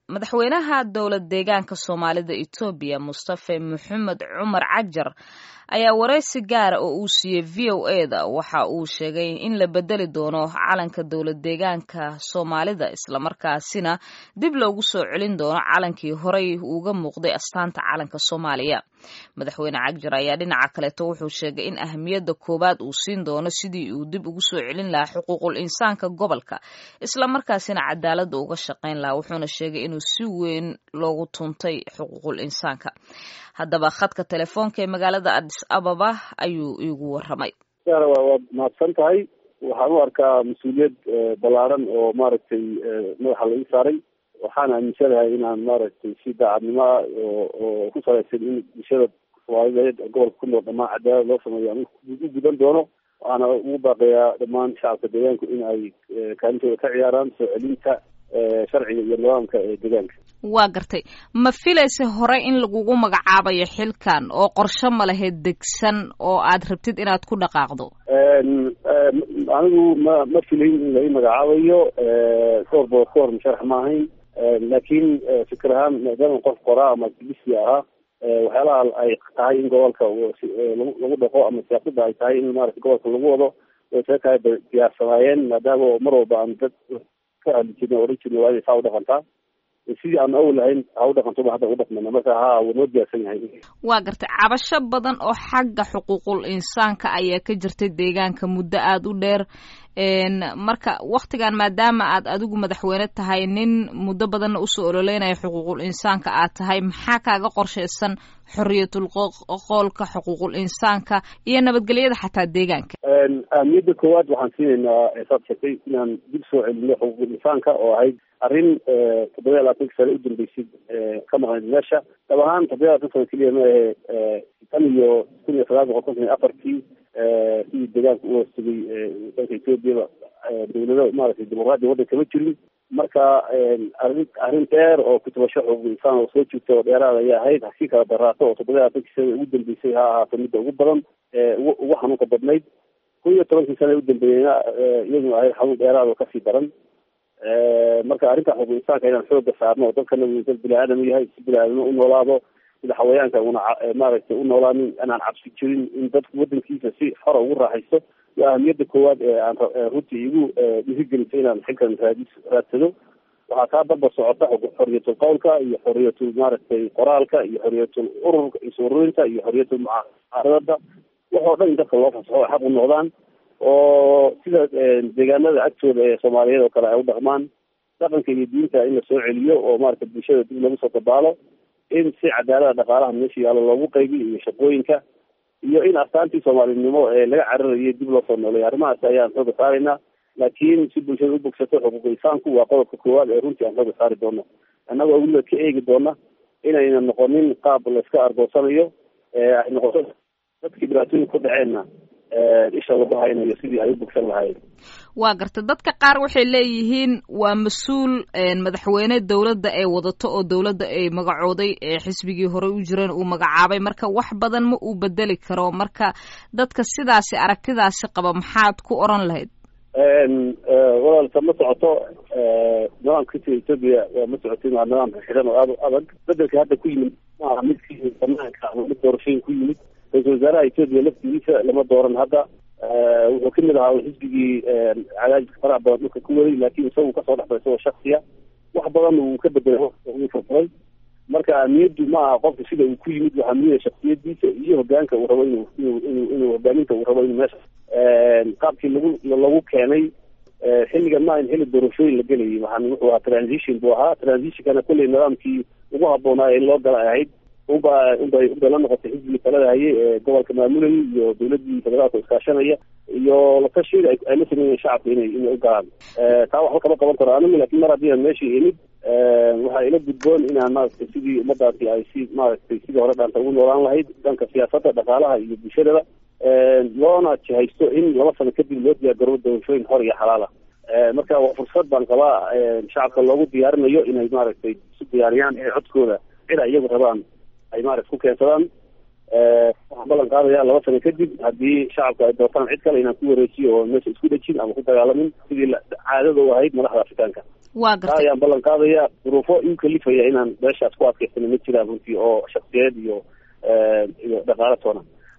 madaxweynaha dowlad deegaanka soomaalida etoobiya mustafe maxamed cumar cajar ayaa wareysi gaara oo uu siiyey v o e da waxa uu sheegay in la bedeli doono calanka dowlad deegaanka soomaalida islamarkaasina dib loogu soo celin doono calankii horey uga muuqday astaanta calanka soomaaliya madaxweyne cajar ayaa dhinaca kaleeto wuxuu sheegay in ahamiyadda koowaad uu siin doono sidii uu dib ugu soo celin lahaa xuquuqul insaanka gobolka islamarkaasina cadaaladda uga shaqayn lahaa wuxuuna sheegay inuu si weyn loogu tuntay xuquuqul insaanka haddaba khadka telefoonka ee magaalada adis ababa ayuu iigu waramay waad mahadsan tahay waxaan u arkaa mas-uuliyad ballaaran oo maaragtay madaxa laga saaray waxaan aaminsanahay inaan maaragtay si daacadnimo ah oo ku salaysan in bulshada soomaaliyeed gobolka ku nool dhamaan cadaalad loo sameeyo aan u gudan doono waxaana ugu baaqayaa dhammaan shacabka deegaanku in ay kaalintooda ka ciyaaraan soo celinta sharciga iyo nidaamka ee deegaanka waa gartay ma filaysa hore in lagugu magacaabayo xilkan oo qorshe ma lahayd degsan oo aad rabtid inaad ku dhaqaaqdo anigu ma ma filayn in lai magacaabayo koorba koor musharax ma ahayn laakiin fikir ahaan maadaama qof qoraa ama activisi ahaa waxyaalaha ay tahay in gobolka lagu dhaqo ama siyaasada ay tahay in maarata gobolka lagu wado way isaga kala diyaarsanaayeen maadaama mar walba aan dad ka hadli jirna oran jirna waa inay saa u dhaqantaa sidii aan awal lahayn ha u dhaqantoba hadda u dhaqmana marka ha wuu noo diyaarsan yahay waa gartay cabasho badan oo xagga xuquuqul insaanka ayaa ka jirtay deegaanka muddo aada u dheer marka waktigan maadaama aad adigu madaxweyne tahay nin muddo badanna usoo ololeynaya xuquuqul insaanka aad tahay maxaa kaaga qorshaysan xoriyatul qoolka xuquuqul insaanka iyo nabadgelyada xataa deegaanka ahmiyadda koowaad waxaan siinaynaa saad sheegtay inaan dib soo celino xuquuqul insaanka oo ahayd arrin toddoba iyo labaatanka sane u dambeysay ka maqnayd meesha dab ahaan toddoba iyo labatan sano keliya ma ahe tan iyo kun iyo sagaal boqol konton iyo afartii sidii deegaanka u hoostegay dalka ethoobiyaa dawlado maaragtay dimuqraadiya waddan kama jirin marka arrin arrin dheer oo kutubasho xuquuq insaan oo soo jirta oo dheeraad ayay ahayd hasii kala daraato oo toddoba iyo labaatankii sana ugu dambeysay ha ahaato midda ugu badan ugu xanuunka badnayd kun iyo tobankii sana u dambeeyeyna iyaduna ahayd xanuun dheeraad oo kasii daran marka arrinta xuquuq insaanka inaan xooga saarno oo dadkana uu dad bini aadam yahay si bini aadamno u noolaado sida xawayaanka una maaragtay u noolaanin inaan cabsi jirin in dadku wadankiisa si xora ugu raaxaysto waa ahamiyadda koowaad ee aan runtii igu dhiirigelisay inaan xilkan raadis raadsado waxaa kaa barbar socota xoriyatul qowlka iyo xoriyatul maaragtay qoraalka iyo xoriyatul ururka is-ururinta iyo xoriyatul mucaaradada waxoo dhan in dadka loo fasaxo ay xaq u noqdaan oo sida deegaanada agtooda ee soomaaliyeed oo kale ay u dhaqmaan dhaqanka iyo diinta in la soo celiyo oo maarata bulshada dib lagu soo dabaalo in si cadaalada dhaqaalaha meesha yaallo loogu qaybiyo iyo shaqooyinka iyo in astaantii soomaalinimo ee laga cararayay dib loo soo nooleeyo arrimahaas ayaan xooga saaraynaa laakiin si bulshada u bogsato xuquuq insaanku waa qodobka koowaad ee runtii aan xooga saari doono annagoo weliba ka eegi doona inayna noqonin qaab layska argoosanayo ay noqoto dadkii dhibaatooyin ku dhaceenna isha lagu haynayo sidii ay u bogsan lahaayeen waa garta dadka qaar waxay leeyihiin waa mas-uul madaxweyne dowladda ay wadato oo dowladda ay magacooday xisbigii horey u jireen uu magacaabay marka wax badan ma uu bedeli karo marka dadka sidaasi aragtidaasi qaba maxaad ku oran lahayd walaalka ma socoto nidaamka sida etoobiya ma socotin waa nidaam xiran oo aad u adag bedelka hadda ku yimid maaha midkii banaanka ama mid doorashooyin ku yimid ra-isul wasaaraha etoobiya laftigiisa lama dooran hadda wuxuu kamid ahaa xisbigii cadaadiska faraha badan dhulka ku waday laakiin isagu kasoo dhexbay isagoo shaksiya wax badan uu ka bedelay uu furfuray marka ahmiyaddu ma aha qofka sida uu ku yimid waxaa muhiya shaksiyadiisa iyo hogaanka uu rabo inuu inuu inuu inuu hogaaminta uu rabo inuu meesha qaabkii lagu lagu keenay xilligan ma in xilli doorashooyin la gelayay waxaan wuxuu ahaa transition buu ahaa transitionkana kulley nidaamkii ugu habboonaa in loo gala ahayd unba unbay unbay la noqotay xisbigii talada hayay ee gobolka maamulayay iyo dawladii federaalka iskaashanaya iyo latashiida ay la sameeyeen shacabka inay inay u galaan taa waxba kama qaban karo anigu laakiin mar haddii aan meeshii imid waxaa ila gudboon inaan maaragtay sidii ummadaasi ay si maaragtay sidii hore dhaanta ugu noolaan lahayd dhanka siyaasadda dhaqaalaha iyo bulshadaba loona jihaysto in laba sano kadib loo diyaargaroobo doorashooyin xor iyo xalaala marka waa fursad baan qabaa shacabka loogu diyaarinayo inay maaragtay isu diyaariyaan ee codkooda cid ay iyagu rabaan ay maarata ku keensadaan waxaan ballan qaadaya laba sano kadib haddii shacabka ay doortaan cid kale inaan ku wareejiyo oo meesha isku dhejin ama ku dagaalamin sidii caadada u ahayd madaxda afrikaanka waa taa gartay ayaan ballan qaadaya duruufo iu kalifaya inaan meeshaas ku adkaysano ma jiraan runtii oo shaksiyeed iyo iyo dhaqaalo toona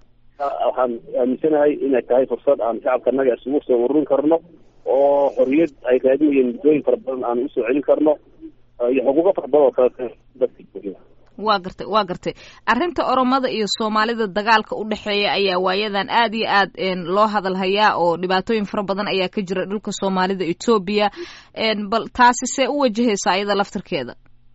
waxaan aaminsanahay inay tahay fursad aan shacabka naga isugu soo ururin karno oo xorriyad ay raadinayeen muddooyin fara badan aan usoo celin karno iyo xuquuqo fara badan oo kale dadka waa gartay waa gartay arrinta oromada iyo soomaalida dagaalka u dhexeeya ayaa waayadan aad iyo aad loo hadal hayaa oo dhibaatooyin fara badan ayaa ka jira dhulka soomaalida etoobiya bal taasi see u wajahaysa ayada laftirkeeda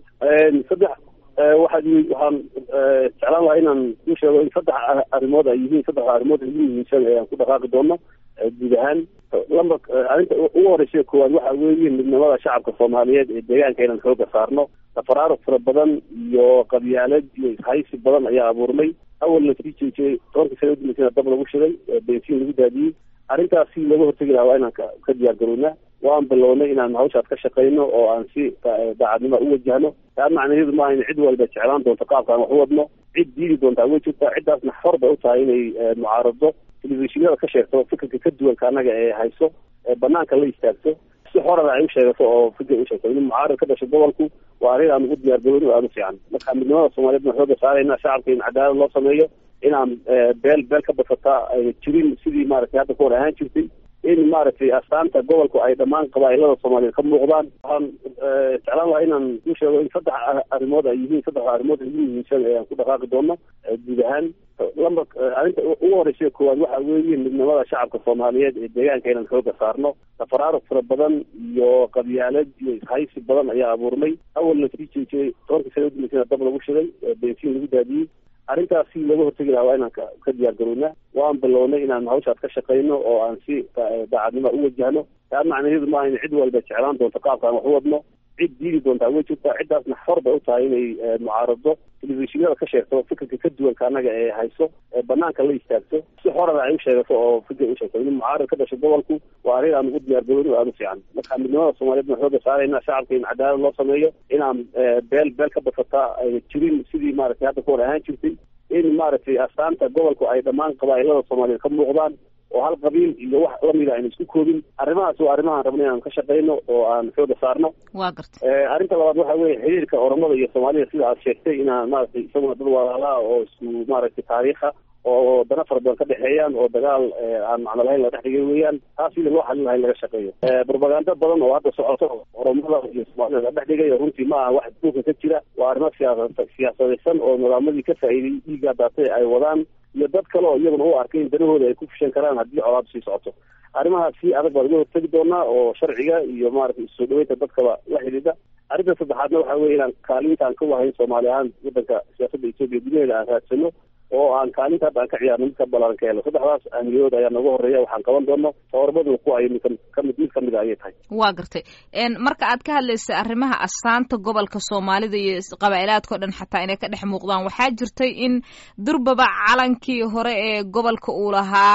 saddex waxaad waxaan jeclaan lahaa inaan ku sheego in saddex arrimood ay yihiin saddexda arrimood ugu muhiimsan ee aan ku dhaqaaqi doono guud ahaan lamba arrinta ugu horeysa koowaad waxa weeye midnimada shacabka soomaaliyeed ee deegaanka inaan xooga saarno tafaraaruq fara badan iyo qabyaalad iyo ishaysi badan ayaa abuurmay awalna sii jeejiyey tobankii sana udambeysana dab lagu shiday bensiin lagu daadiyey arrintaas si looga hortegi lahaa waa inaan ka diyaar garownaa waan bilownay inaan hawshaas ka shaqayno oo aan si daacadnimo u wajahno taa macnaheedu maaha in cid walba jeclaan doonto qaabka aan wax u wadno cid diidi doontaa way jirtaa ciddaasna xor bay u tahay inay mucaarado telefishinada ka sheegto fikirka ka duwanka annaga ee hayso ee banaanka la istaagto si xorana ay u sheegato oo fikir u sheegto in mucaarad ka dhasho gobolku waa arrin aan ugu diyaar garowni oo aada u fiican marka midnimada soomaaliyeed baan xooga saarayna shacabka in cadaalad loo sameeyo inaan beel beel ka basataa ay jirin sidii maaragtay hadda ka hor ahaan jirtay in maaragtay astaanta gobolku ay dhammaan qabaa'ilada soomaaliyeed ka muuqdaan waxaan jeclaan lahaa inaan ku sheego in saddex arrimood ay yihiin saddexda arrimood ugu muhiimsan ee aan ku dhaqaaqi doono guud ahaan lamba arrinta ugu horeysa koowaad waxa weeye midnimada shacabka soomaaliyeed ee deegaanka inaan xooga saarno tafaraaruq fara badan iyo qabyaalad iyo ishaysi badan ayaa abuurmay awalna sii jeejiyey tobankii sana udambeysana dab lagu shiday bensiin lagu daadiyey arrintaas si looga hortegi lahaa waa inaan ka diyaar garownaa waan bilownay inaan hawshaas ka shaqayno oo aan si daacadnimo u wajahno taa macnaheedu maaha in cid walba jeclaan doonto qaabka aan wax u wadno cid diidi doontaa way jirtaa ciddaasna xor bay u tahay inay mucaarado telefishinada ka sheegto fikirka ka duwanka annaga ee hayso ee banaanka la istaagto si xorana ay u sheegato oo fikir u sheegto in mucaarad ka dhasho gobolku waa arrin aan ugu diyaar garowni oo aada u fiican marka midnimada soomaaliyeed baan xooga saarayna shacabka in cadaalad loo sameeyo inaan beel beel ka basataa ay jirin sidii maaragtay hadda ka hor ahaan jirtay in maaragtay astaanta gobolku ay dhammaan qabaa'ilada soomaaliyeed ka muuqdaan oo hal qabiil iyo wax lamida aynu isku koobin arrimahaas waa arrimahaan rabna inaan ka shaqayno oo aan xooga saarno waa gartay arrinta labaad waxa weeye xiriirka oromada iyo soomaalida sida aad sheegtay inaan maaragtay isaguna dad walaalaha oo isku maaragtay taariikha oo dana fara badan ka dhexeeyaan oo dagaal aan macno lahayn la dhex dhigay weeyaan taas sidii loo xalin laha in laga shaqeeyo propaganda badan oo hadda socoto oromada iyo soomaalida la dhex dhigay runtii ma aha wax duulka ka jira waa arrimo siyaasa siyaasadaysan oo nidaamadii ka faa'iiday dhiiggaa daatay ay wadaan iyo dad kale oo iyaguna u arkay in danahooda ay ku fushan karaan haddii colaadu sii socoto arrimahaas si adag baan uga hortegi doonaa oo sharciga iyo maaragtay isoo dhaweynta dadkaba la xidhiidha arrinta saddexaadna waxa weeye inaan kaalintaan ka wahayn soomaali ahaan waddanka siyaasadda etoobiya gudaheeda aan raadsano oo aan kaalinta hadda aan ka ciyaarno mid ka balaaran ka helo saddexdaas ahmiyadood ayaa nooga horreeya waxaan qaban doono tawarmaduna ku ay mid kamid mid kamid a ayay tahay waa gartay marka aad ka hadlaysay arrimaha astaanta gobolka soomaalida iyo qabaa'ilaadka o dhan xataa inay ka dhex muuqdaan waxaa jirtay in durbaba calankii hore ee gobolka uu lahaa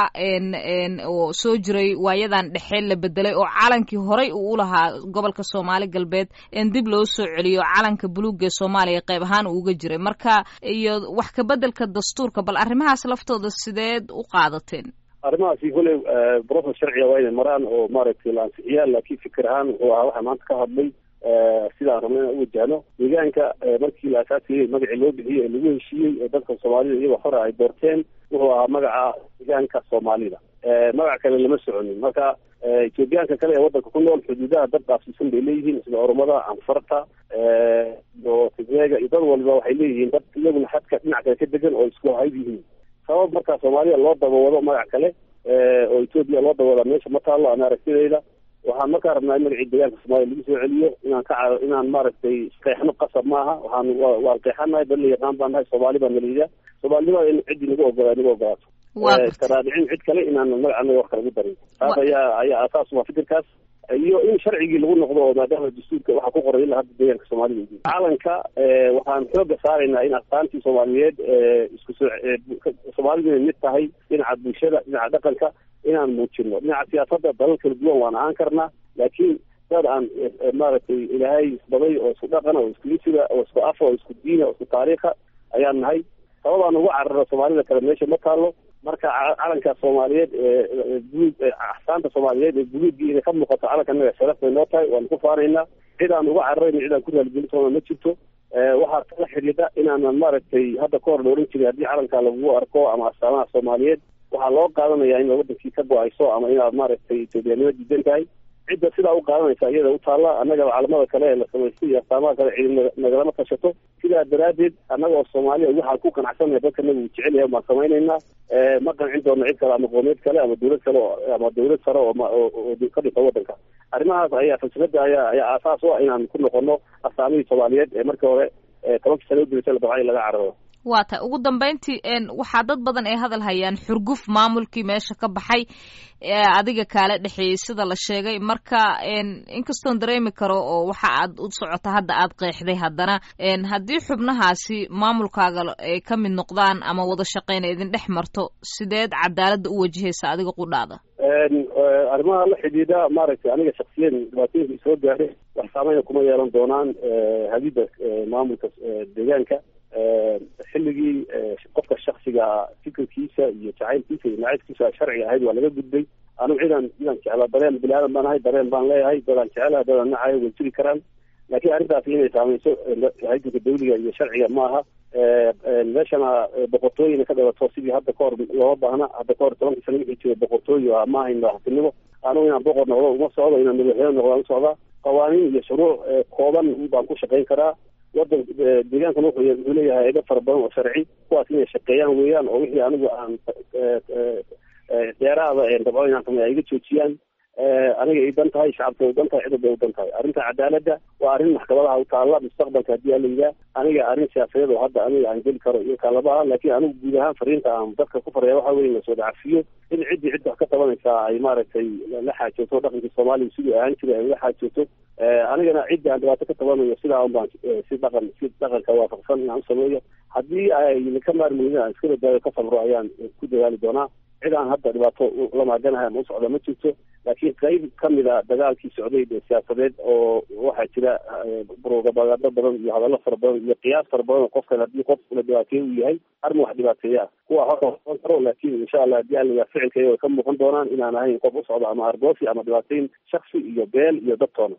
oo soo jiray waayadan dhexe la bedelay oo calankii horey uu u lahaa gobolka soomaali galbeed dib loo soo celiyo calanka buluuga ee soomaaliya qayb ahaan uu uga jiray marka iyo wax kabedelka dastuurka bal arrimahaas laftooda sideed u qaadateen arrimahaasi koley brofes sharciga waa inay maraan oo maaragtay la ansixiyaan laakiin fikir ahaan wuxuu ahaa waxaa maanta ka hadlay sidaan rabna inaan u wajahno deegaanka markii la asaasiyey magacii loo bixiyey ee lagu heshiiyey ee dadka soomaalida iyagoo hore ay doorteen wuxuu ahaa magaca deegaanka soomaalida magac kale lama soconin marka etoobiyaanka kale ee waddanka ku nool xuduudaha dad dhaafsiisan bay leeyihiin sida oromada anfarta iyo tigreega iyo dad waliba waxay leeyihiin dad iyaguna xadka dhinac kale ka degan oo isku hayb yihiin sabab markaa soomaalida loo dabawado magac kale oo etoobiya loo dabawadaa meesha ma taallo ana aragtidayda waxaan markaa rabnaa in magacii deegaanka soomaaliya lagu soo celiyo inaan ka inaan maaragtay qeexno qasab maaha waxaan waan qeexanahay dad la yaqaan baan nahay soomaali baa naliida soomaalinimada in ciddii nagu ogolaa nagu ogolaato iska raadicin cid kale inaan magac anaga wax kale gu darin taas ayaa ayaa asaas waa fikirkaas iyo in sharcigii lagu noqdo oo maadaama dastuurka waxaa ku qoray ilaa hadda deegaanka soomaalida calanka waxaan xooga saaraynaa in astaantii soomaaliyeed isku soo soomaalidu inay mid tahay dhinaca bulshada dhinaca dhaqanka inaan muujino dhinaca siyaasadda dalal kala duwan waan ahaan karnaa laakiin dad aan maaragtay ilaahay isbaday oo isku dhaqana oo isku isiga oo isku afa oo isku diina oo isku taariikha ayaan nahay sababaan uga cararo soomaalida kale meesha ma taalo marka calanka soomaaliyeed ee buluug axsaanta soomaaliyeed ee buluuggii inay ka muuqato calanka sharaf bay noo tahay waanu ku faanaynaa cid aan uga cararayna cid aan ku raaligelintona ma jirto waxaa kala xidhiidha inaanan maaragtay hadda ka hor la oran jiray haddii calanka lagu arko ama astaamaha soomaaliyeed waxaa loo qaadanaya in wadankii ka go-ayso ama inaad maaragtay etoobiyanimo diidan tahay cidda sidaa u qaadanaysa iyada u taalla annaga calamada kale ee la samaystay iyo astaamaha kale cidi nagalama tashato sidaa daraaddeed annaga oo soomaaliya waxaan ku qanacsanaya dadka naga uu jecel yahay baan samaynaynaa ma qancin doona cid kale ama qoomeed kale ama dawlad kale ama dawlad sare oo ka dhisa wadanka arrimahaas ayaa falsafada ayaa ayaa aasaas u ah inaan ku noqono astaamihii soomaaliyeed ee markii hore tobankii sano udilasa la dabcay laga cararo waa tahay ugu dambeyntii waxaa dad badan ay hadal hayaan xurguf maamulkii meesha ka baxay adiga kaala dhexeeyey sida la sheegay marka inkastoon dareemi karo oo waxa aad u socota hadda aad qeexday haddana haddii xubnahaasi maamulkaaga ay ka mid noqdaan ama wada shaqeyna idin dhex marto sideed cadaaladda u wajahaysa adiga qudhaada arrimaha la xidhiidha maaragtay aniga shaksiyan dhibaatooyinka soo gaaray wax saameyna kuma yeelan doonaan hadida maamulka deegaanka xilligii qofka shaksiga fikirkiisa iyo jacaylkiisa iyo nacaybkiisa sharciga ahayd waa laga gudbay anigu cidaan cidaan jeclaa dareen bini aadan baan ahay dareen baan leeyahay dadaan jecelaha dadaan nacayo way jiri karaan laakiin arrintaasi inay saameyso haydanka dawliga iyo sharciga ma aha meeshana boqortooyina ka dhalato sidii hadda ka hor looma baahna hadda ka hor tobankii sana wixii jira boqortooyo ah ma ahayn madaxtinimo anigu inaan boqor noqdo uma socdo inaan madaxweyne noqdo u socdaa qawaaniin iyo shuruuc kooban baan ku shaqayn karaa wadan deegaankan wuxuu wuxuu leeyahay edo fara badan oo sharci kuwaas inay shaqeeyaan weeyaan oo wixii anigu aan deeraada dabco inaan sameeya iga joojiyaan aniga ay dan tahay shacabka u dan tahay cidda bay u dan tahay arrinta cadaaladda waa arrin maxkamadaha u taalla mustaqbalka haddii ala yidaa aniga arrin siyaasadeed oo hadda aniga aan geli karo iyo kaalabaha laakiin anigu guud ahaan fariinta aan dadka ku faraya waxa weye lasoo dhacafiyo in ciddii cidda wax ka tabanaysaa ay maaragtay la xaajooto dhaqankii soomaaliya siduu ahaan jiray ay la xaajooto anigana ciddii aan dhibaato ka tabanayo sidaa un baan si dhaqan si dhaqanka waafaqsan inaan u sameeyo haddii ay ka maarmeynin aan iska badaayo ka sabro ayaan ku dadaali doonaa cid aan hadda dhibaato la maaganahay ama u socda ma jirto laakiin qayb kamid a dagaalkii socday ee siyaasadeed oo waxaa jira propagando badan iyo hadallo fara badan iyo qiyaas fara badan oo qofkan haddii qof la dhibaateeye uu yahay arrin wax dhibaateeya kuwa hor noqon karo laakiin insha allah haddii aliga ficilkayga way ka muuqan doonaan inaan ahayn qof u socdo ama argoosi ama dhibaateyn shaksi iyo beel iyo dadtoona